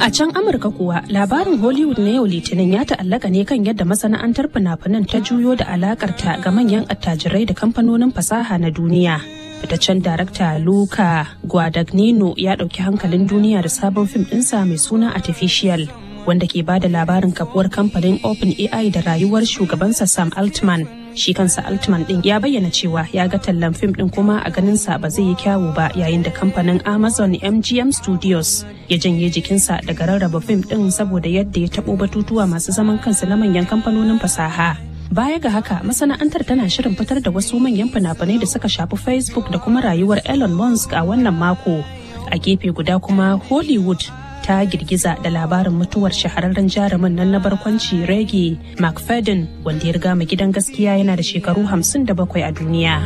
A can Amurka kuwa labarin Hollywood na yau Litinin ya ta'allaka ne kan yadda masana'antar fina-finan ta juyo da alakarta ga manyan attajirai da kamfanonin fasaha na duniya. Fitaccen darakta Luca Guadagnino ya ɗauki hankalin duniya da sabon fim ɗinsa mai suna Artificial wanda ke bada labarin kafuwar kamfanin OpenAI da rayuwar shugabansa Sam Altman. Shi kansa Altman ɗin ya bayyana cewa ya ga tallan fim ɗin kuma a ganinsa ba zai yi kyawu ba yayin da kamfanin Amazon MGM Studios ya janye jikinsa daga rarraba fim ɗin saboda yadda ya taɓo batutuwa masu zaman kansu na manyan kamfanonin fasaha. Baya ga haka masana'antar tana shirin fitar da wasu manyan fina-finai da suka shafi Facebook da kuma rayuwar Elon Musk a wannan mako. A gefe guda kuma Hollywood ta girgiza da labarin mutuwar shahararren jarumin nan na barkwanci Reggie McFadden wanda ya riga mu gidan gaskiya yana da shekaru 57 a duniya.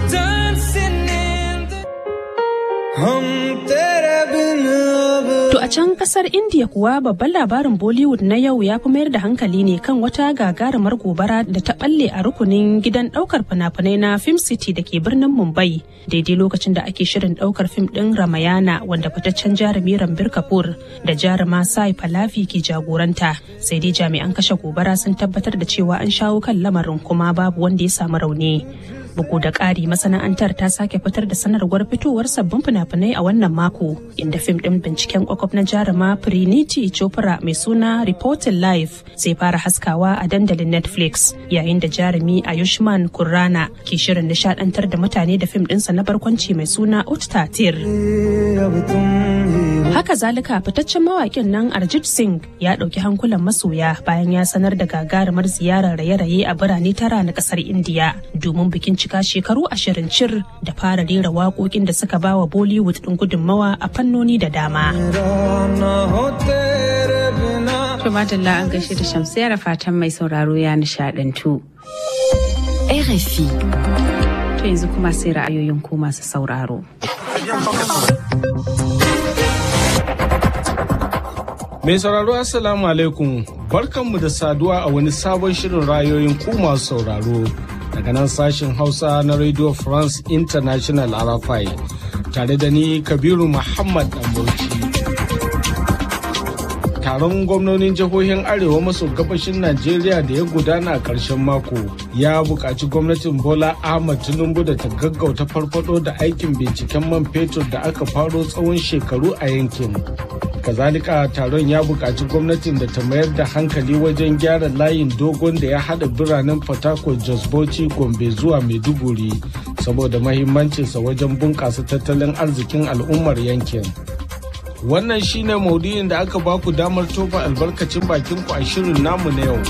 To a can kasar India kuwa babban labarin Bollywood na yau ya fi mayar da hankali ne kan wata gagarumar gobara da ta balle a rukunin gidan daukar fina-finai na Film City da ke birnin Mumbai daidai lokacin da ake shirin daukar fim din Ramayana wanda fitaccen jarumi Rambir Kapoor da jaruma Sai Falafi ke jagoranta sai dai jami'an kashe gobara sun tabbatar da cewa an shawo kan lamarin kuma babu wanda ya samu rauni. bugu da ƙari masana'antar ta sake fitar da sanarwar fitowar sabbin fina-finai a wannan mako inda fim ɗin binciken kwakwaf na jaruma Priniti Chopra mai suna Reporting Live zai fara haskawa a dandalin Netflix yayin da jarumi Ayushman Kurrana ke shirin nishadantar da mutane da fim ɗinsa na barkwanci mai suna Uttatir. Haka zalika fitaccen mawaƙin nan Arjit Singh ya ɗauki hankulan masoya bayan ya sanar da gagarumar ziyarar raye-raye a birane tara na ƙasar Indiya domin bikin cika shekaru ashirin cir da fara rera waƙoƙin da suka bawa Bollywood ɗin gudunmawa a fannoni da dama. Tumatalla an gaishe da shamsiyar fatan mai sauraro ya nishadantu. RFI. To yanzu kuma sai ra'ayoyin ku masu sauraro. Mai sauraro Assalamu alaikum barkanmu da saduwa a wani sabon shirin rayoyin ku masu sauraro daga nan sashen Hausa na Radio France International Arafai tare da ni Kabiru Muhammad Dambauci. Taron gwamnonin jihohin Arewa maso gabashin Najeriya da ya gudana a ƙarshen mako ya buƙaci gwamnatin Bola Ahmad Tinubu da ta gaggauta farfado da aikin binciken man fetur da aka faro tsawon shekaru a yankin. kazalika taron ya buƙaci gwamnatin da ta mayar da hankali wajen gyara layin dogon da ya haɗa biranen fatako jos bauchi gombe zuwa maiduguri saboda mahimmancinsa wajen bunƙasa tattalin arzikin al'ummar yankin wannan shine maudu'in da aka baku damar tofa albarkacin bakin ku a shirin namu na yau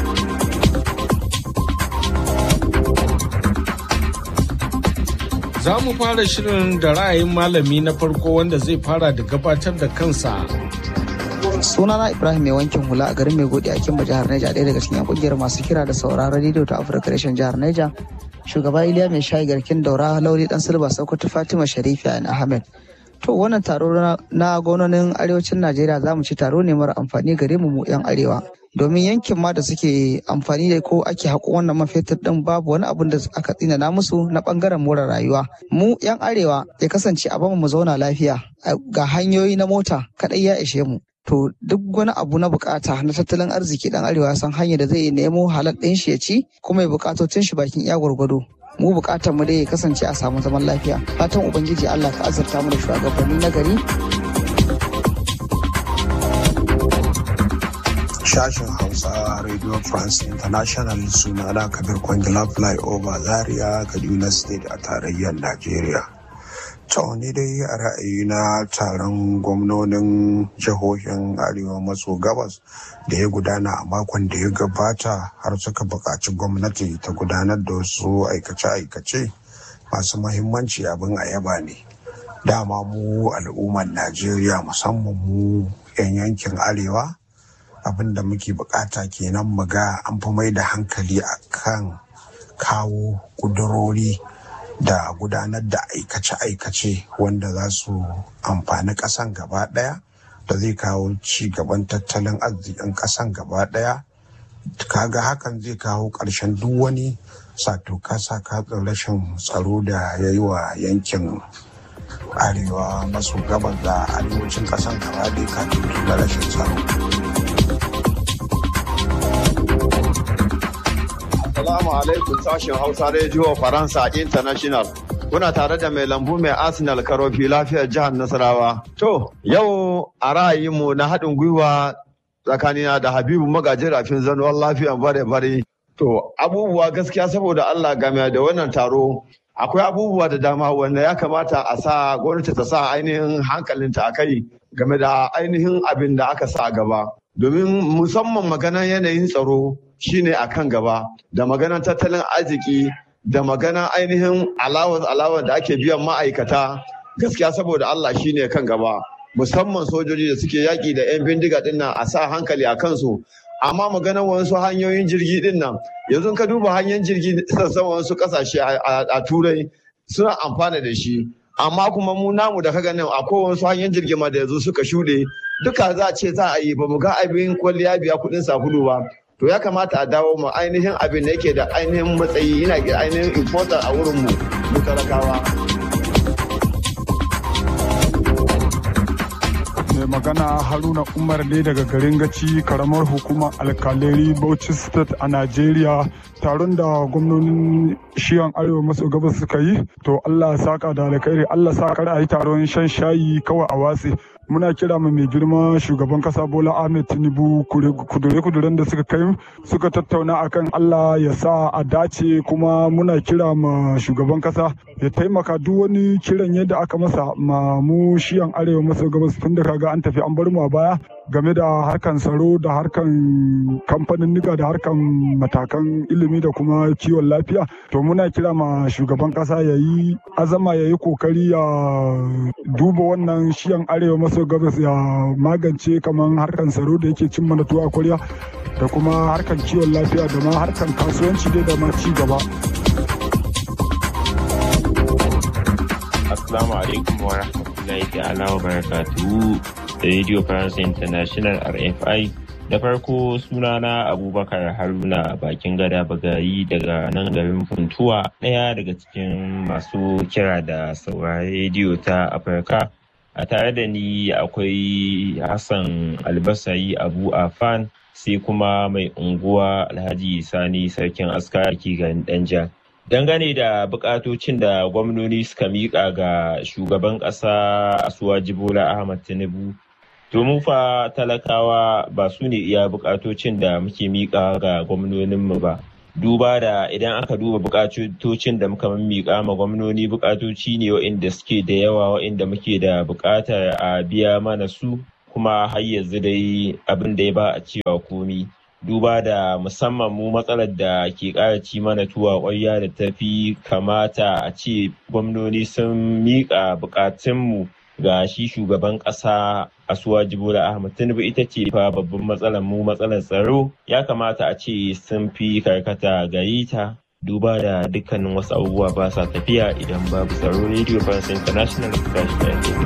Za mu fara shirin da ra'ayin malami na farko wanda zai fara da gabatar da kansa. sunana ibrahim mai wankin hula a garin mai gode a kimba jihar neja ɗaya daga cikin kungiyar masu kira da sauraron rediyo ta afirka reshen jihar neja shugaba iliya mai shayi garkin daura lauri dan silba sokoto fatima sharifi a ahmed to wannan taro na gononin arewacin najeriya za mu ci taro ne mara amfani gare mu mu yan arewa domin yankin ma da suke amfani da ko ake haƙo wannan man fetur din babu wani abun da aka tsinana musu na bangaren more rayuwa mu yan arewa ya kasance a bamu mu zauna lafiya ga hanyoyi na mota kadai ya ishe mu to duk wani abu na bukata na tattalin arziki dan arewa san hanyar da zai nemo halal ɗin shi ya ci kuma ya bukatocin shi bakin iya gwargwado mu bukatar mu dai ya kasance a samu zaman lafiya fatan ubangiji Allah ka azurta mu da shugabanni na gari sashen hausa radio france international suna na kabir kwangila flyover zaria kaduna state a tarayyar najeriya to ni dai a ra'ayina taron gwamnonin jihohin arewa maso gabas da ya gudana a makon da ya gabata har suka buƙaci gwamnati ta gudanar da wasu aikace-aikace masu mahimmanci abin a yaba ne dama mu al'ummar najeriya musamman mu 'yan yankin arewa abin da muke bukata kenan mu ga an fi mai da hankali a kan kawo kudurori da gudanar da aikace-aikace wanda za su amfani ƙasan gaba ɗaya da zai kawo ci gaban tattalin arzikin ƙasan gaba ɗaya kaga hakan zai kawo ƙarshen duk wani sato kasa katsin rashin tsaro da ya yi wa yankin arewa maso gabas da arewacin ƙasan gaba ɗaya katutu na rashin tsaro. Assalamu alaikum sashen Hausa Radio Faransa International. Kuna tare da mai lambu mai Arsenal karofi lafiyar jihar Nasarawa. To, yau a ra'ayinmu na haɗin gwiwa tsakanina da Habibu magajin rafin zanuwar lafiyan bare-bare. To, abubuwa gaskiya saboda Allah game da wannan taro akwai abubuwa da dama wanda ya kamata a sa gwamnati ta sa ainihin hankalinta a kai game da ainihin abin da aka sa gaba. Domin musamman maganar yanayin tsaro shine a kan gaba da maganar tattalin arziki da maganar ainihin alawar alawar da ake biyan ma'aikata gaskiya saboda Allah shine kan gaba musamman sojoji da suke yaƙi da 'yan bindiga din nan a sa hankali a kansu amma maganar wasu hanyoyin jirgi din nan yanzu ka duba hanyar jirgi sassan wasu kasashe a turai suna amfana da shi amma kuma mu namu da kaga nan akwai wasu hanyar jirgi ma da yanzu suka shuɗe duka za a ce za a yi ba mu ga abin kwalliya biya kuɗin sabulu ba to ya kamata a dawo mu ainihin abin da yake da ainihin matsayi yana da ainihin important a wurin mu mu talakawa mai magana haruna umar ne daga garin gaci karamar hukumar alkaleri bauchi state a nigeria taron da gwamnonin shiyan arewa maso gabas suka yi to allah saka da alkhairi allah sa kar a yi taron shan shayi kawai a watsi muna kira ma mai girma shugaban kasa bola ahmed tinubu kudure-kuduren da suka kai suka tattauna akan allah ya sa a dace kuma muna kira ma shugaban kasa ya taimaka duk wani kiran yadda aka masa ma mu shiyan arewa maso gabas tun da kaga an tafi an bar mu a baya game da harkan tsaro da harkan kamfanin nika da harkan matakan ilimi da kuma kiwon lafiya to muna kira ma shugaban kasa ya yi azama ya yi kokari ya duba wannan shiyan arewa maso gabas ya magance kamar harkan tsaro da yake cin mana tuwa kwarya da kuma harkan kiwon lafiya da ma harkan kasuwanci dai da ma ci gaba Assalamu alaikum wa rahmatullahi ta'ala wa barakatuhu Radio France International RFI da farko sunana Abubakar Haruna bakin gada bagayi daga nan garin Funtuwa ɗaya daga cikin masu kira da saurari rediyo ta Afirka a tare da ni akwai Hassan Albasari Abu Afan sai kuma mai unguwa Alhaji Sani Sarkin Aska ke garin Danja. dangane da bukatocin da gwamnoni suka miƙa ga shugaban ƙasa asuwaji bola ahmad tinubu to mu fa talakawa ba su ne iya bukatocin da muke miƙa ga gwamnoninmu ba duba da idan aka duba bukatocin da muka miƙa ma gwamnoni bukatoci ne waɗanda suke da yawa waɗanda muke da buƙatar a biya mana su kuma har yanzu dai abin da ya ba a cewa komi duba da musamman mu matsalar da ke ƙara ci mana tuwa ƙwarya da ta fi kamata a ce gwamnoni sun miƙa buƙatunmu ga shi shugaban ƙasa asuwa jibola ahmad tinubu ita ce fa babban matsalar mu matsalar tsaro ya kamata a ce sun fi karkata gari ta duba da dukkanin wasu abubuwa ba sa tafiya idan babu tsaro radio france international ta shi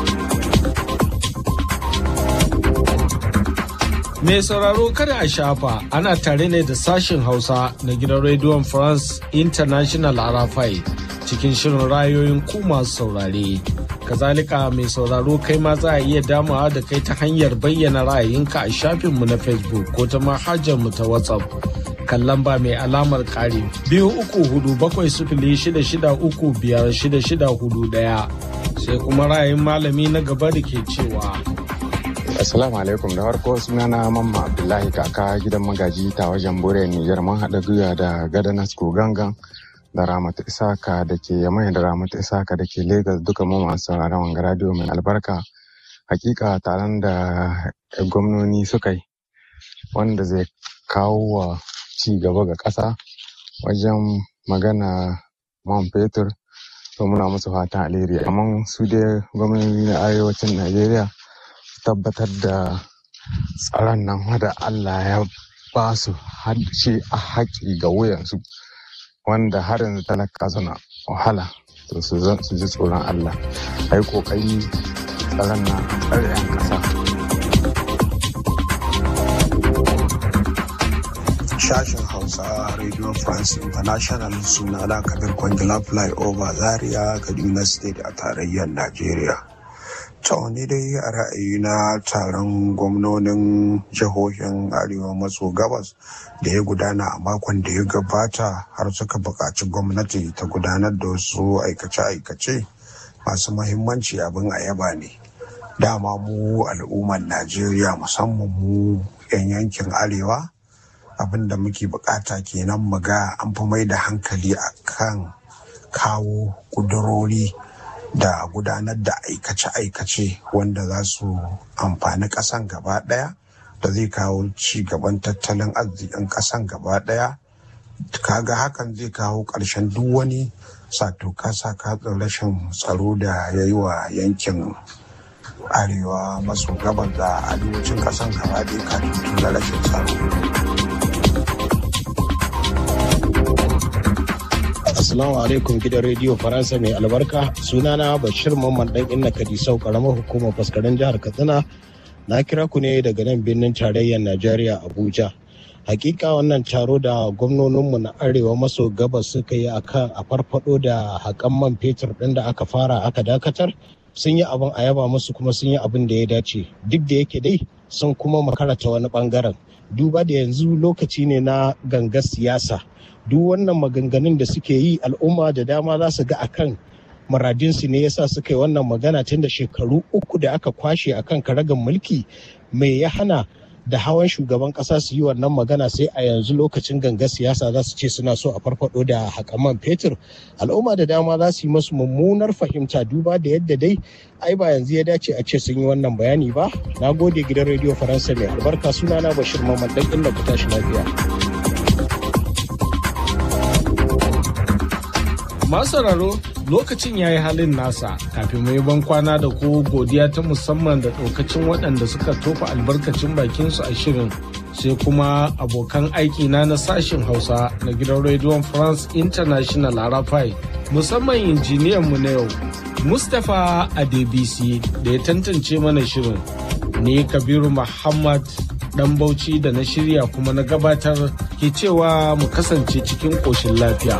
Mai sauraro kada a shafa ana tare ne da sashen Hausa na gidan rediyon France International Arafai cikin shirin rayoyin ku masu saurare. Kazalika mai sauraro kai ma za a iya damawa da kai ta hanyar bayyana ra'ayinka a shafinmu na Facebook ko ta mu ta WhatsApp. kan lamba mai alamar ƙari biyu uku hudu bakwai sifili shida shida uku biyar shida shida hudu ɗaya sai kuma ra'ayin malami na gaba da ke cewa Assalamu alaikum da farko sunana Mamma Abdullahi kaka gidan magaji ta wajen Bure Nijar mun haɗa gwiwa da gada Nasko Gangan da Ramatu Isaka da ke Yamai da Ramatu Isaka da ke Legas duka mu masu sauraron wanga radio mai albarka. Hakika taron da gwamnoni suka yi wanda zai kawo wa ci gaba ga ƙasa wajen magana man fetur to muna musu fatan alheri amma su dai gwamnoni na arewacin Najeriya tabbatar da tsaron nan wanda Allah ya ba su shi a haƙi ga wuyansu wanda har yanzu talaka suna wahala to su ji tsoron Allah a yi ƙoƙari tsaron na tsare 'yan ƙasa. Sashen Hausa Radio France International suna na Kabir Kwangila Flyover Zaria Kaduna State a tarayyar Najeriya. To ni dai a ra'ayina taron gwamnonin jihohin Arewa maso gabas da ya gudana a makon da ya gabata har suka buƙaci gwamnati ta gudanar da wasu aikace-aikace masu mahimmanci abin a yaba ne. Dama mu al'ummar Najeriya musamman mu 'yan yankin Arewa abin da muke bukata kenan mu ga an fi mai da hankali a kan kawo ƙudurori da gudanar da aikace-aikace wanda za su amfani ƙasan gaba ɗaya da zai kawo ci gaban tattalin arzikin ƙasan gaba ɗaya kaga hakan zai kawo ƙarshen duk wani sato kasa katsin rashin tsaro da ya yi wa yankin arewa maso gabas da arewacin ƙasan gaba ɗaya katutu na rashin tsaro Assalamu alaikum gidan rediyo Faransa mai albarka sunana Bashir Mamman dan Inna Kadisau karamar hukumar faskarin jihar Katsina na kira ku ne daga nan birnin tarayyar Najeriya Abuja. Hakika wannan taro da gwamnoninmu na arewa maso gabas suka yi akan a farfado da haƙan man fetur ɗin da aka fara aka dakatar sun yi abin a yaba musu kuma sun yi abin da ya dace duk da yake dai sun kuma makarata wani bangaren duba da yanzu lokaci ne na gangar siyasa duk wannan maganganun da suke yi al'umma da dama za su ga akan muradinsu ne yasa suka yi wannan magana tun da shekaru uku da aka kwashe akan karagan mulki mai ya hana da hawan shugaban kasa su yi wannan magana sai a yanzu lokacin ganga siyasa za su ce suna so a farfado da hakaman fetur al'umma da dama za su yi masu mummunar fahimta duba da yadda dai ai ba yanzu ya dace a ce sun yi wannan bayani ba na gode gidan rediyo faransa mai albarka sunana bashir mamman dan inda ku tashi lafiya sauraro lokacin ya yi halin nasa kafin mai ban kwana da ku godiya ta musamman da ɗaukacin waɗanda suka tofa albarkacin bakinsu a shirin sai kuma abokan aiki na na sashen hausa na gidan rediyon france international arafai musamman injiniyan mu na yau mustapha adebisi da ya tantance mana shirin ni kabiru muhammad dan bauchi da na shirya kuma na gabatar ke cewa mu kasance cikin ƙoshin lafiya.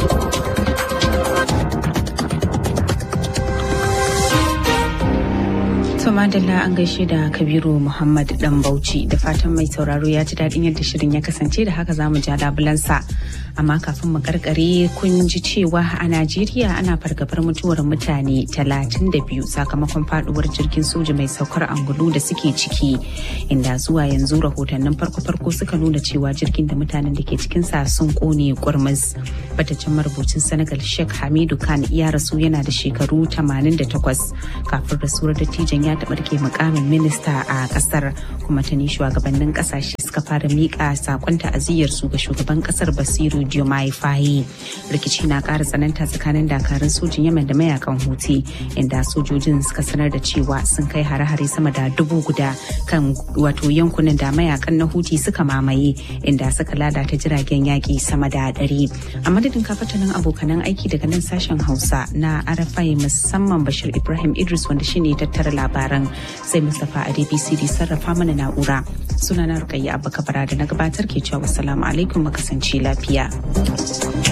To madalla an gaishe da Kabiru Muhammad dan Bauchi da fatan mai sauraro ya ji daɗin yadda shirin ya kasance da haka zamu ja labulansa. Amma kafin mu karkare kun ji cewa a Najeriya ana fargabar mutuwar mutane 32 sakamakon faduwar jirgin soja mai saukar angulu da suke ciki inda zuwa yanzu rahotannin farko-farko suka nuna cewa jirgin da mutanen da ke cikinsa sun kone kurmus. Bataccen marubucin Senegal Sheikh Hamidu Khan ya rasu yana da shekaru 88 kafin rasuwar dattijan ya taɓa rike mukamin minista a ƙasar kuma ta ni shugabannin ƙasashe suka fara miƙa sakon ta'aziyyar su ga shugaban ƙasar Basiru Diomaye Faye. Rikici na ƙara tsananta tsakanin dakarun sojin Yemen da mayakan Houthi inda sojojin suka sanar da cewa sun kai hare-hare sama da dubu guda kan wato yankunan da mayakan na Houthi suka mamaye inda suka lalata jiragen yaƙi sama da ɗari. A madadin kafatanin abokanan aiki daga nan sashen Hausa na Arafai musamman Bashir Ibrahim Idris wanda shine tattara labaran sai Mustapha Adebisi da sarrafa mana na'ura. Sunana Rukayya Abba Kabara da na gabatar ke cewa wassalamu alaikum kasance lafiya.